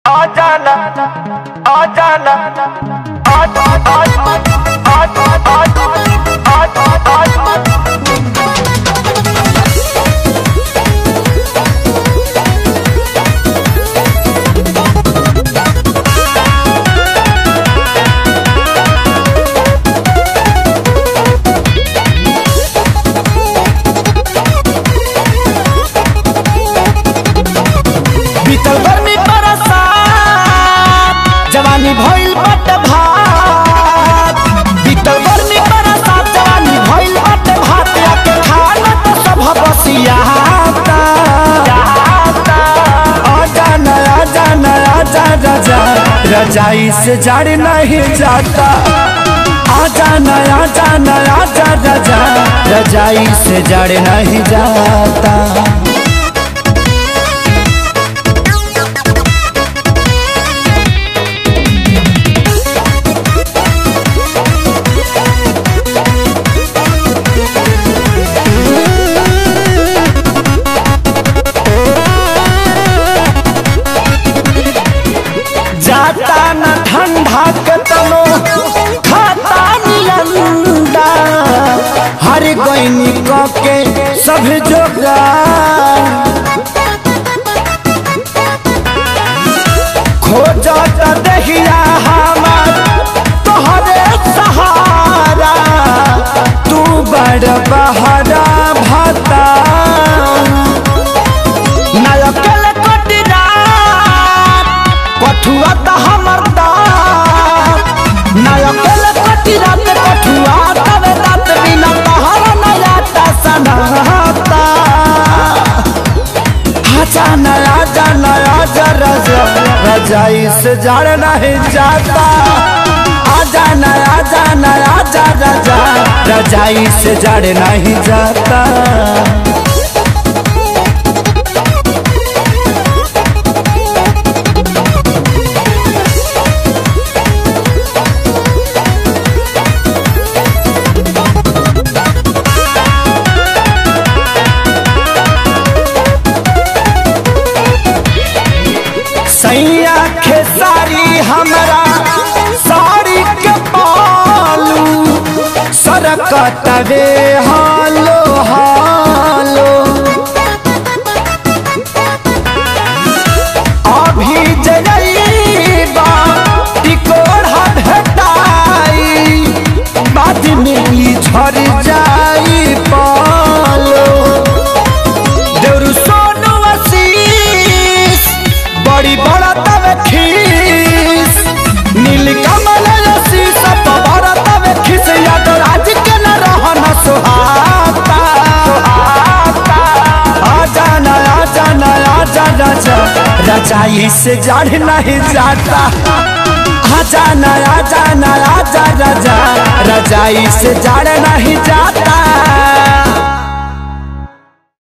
आ जाना आ जाना आ आ आ आ आ आ आ आ बीतल गर्मी बरसात जवानी भइल बट भात बीतल गर्मी बरसात जवानी भइल बट भात आके खाना तो सब बसियाता आजा नया जा नया जा रजा रजाई से जड़ नहीं जाता आजा नया जा नया जा रजा रजाई से जड़ नहीं जाता जाता न ठंडा के तनो खाता निलंदा हर गईनी क के सब जोगा खोजत दहिया हमार तोहरे सहारा तू बड़ बहरा भता नायकल कटिरा कठुआ त हमर दात नायकल कटिरा ते कठुआ तवे दात बिना तहर नया ता सनाता आजा नया जा नया जा रजा रजाई से जड़ नहीं जाता आजा नया जा नया जा रजा रजाई से जड़ नहीं जाता सैया खेसारी हमरा साड़ी के पालू सरकत रे हालो हालो अभी जइबा टिकोड़ा भेटाई बाद में ई झड़ जाई पालो देउरू सोनू आशीष बड़ी बड़ा तवे खीस नील कमल आशीष बड़ा तवे खीस याद राज के न रहन सुहाता आजा ना आजा ना आजा राजा रजाई से जड़ नहीं जाता आजा ना आजा ना आजा राजा रजाई से जड़ नहीं जाता